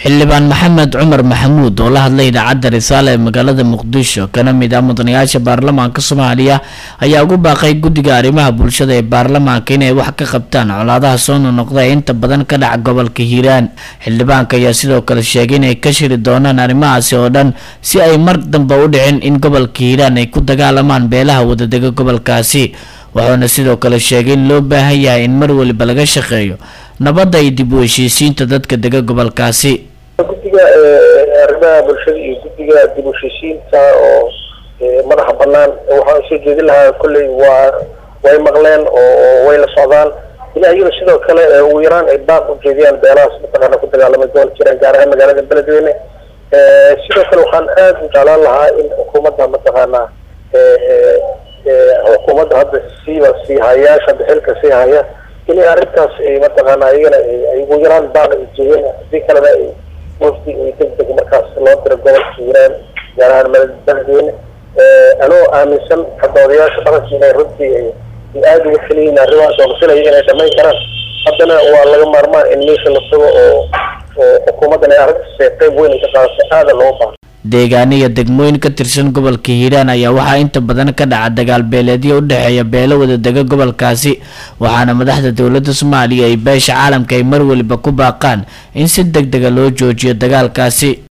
xildhibaan maxamed cumar maxamuud oo la hadlay idaacadda risaale ee magaalada muqdisho kana mid ah mudanayaasha baarlamaanka soomaaliya ayaa ugu baaqay guddiga arrimaha bulshada ee baarlamaanka inay wax ka qabtaan colaadaha soo nonoqda ee inta badan ka dhaca gobolka hiiraan xildhibaanka ayaa sidoo kale sheegay inay ka shiri doonaan arrimahaasi oo dhan si ay mar dambe u dhicin in gobolka hiiraan ay ku dagaalamaan beelaha wadadega gobolkaasi wuxuuna sidoo kale sheegay in loo baahan yahay in mar waliba laga shaqeeyo nabadda iyo dib u heshiisiinta dadka dega gobolkaasi guddiga arrimaha bulshada iyo guddiga dib u heshiisiinta oo madaxa banaan waxaan soo jeedin lahaa kolley waa way maqleen oo way la socdaan ilaahiyuna sidoo kale ugu yaraan ay baaq u jeediyaan beelahaas mataqaana ku dagaalamay gobol jiraan gaar ahaan magaalada beledweyne sidoo kale waxaan aada u jeclaan lahaa in xukuumadda mataqaanaa xukuumadda hadda siiba sii hayaasha xilka sii haya inay arrintaas mataqaana iyagana ay ugu yaraan baaq ay jeedeen hadii kalena ay wafdi ay deg deg markaas loo diro gobolka hiiraan gaar ahaan beledweyne anoo aaminsan hadda odayaasha dhaqanka inay runtii ay aada uga keliyiin arrimahaas oo masilaya inay dhamayn karaan haddana waa laga maarmaan in meesha la tago oo oo xukuumaddan ay arrintaas qayb weyn ay ka qaadato aada looga baahan deegaano iyo degmooyin ka tirsan gobolka hiiraan ayaa waxaa inta badan ka dhaca dagaal beeleedyo u dhexeeya beelo wadadega gobolkaasi waxaana madaxda dowladda soomaaliya iyo beesha caalamka ay mar waliba ku baaqaan in si deg dega loo joojiyo dagaalkaasi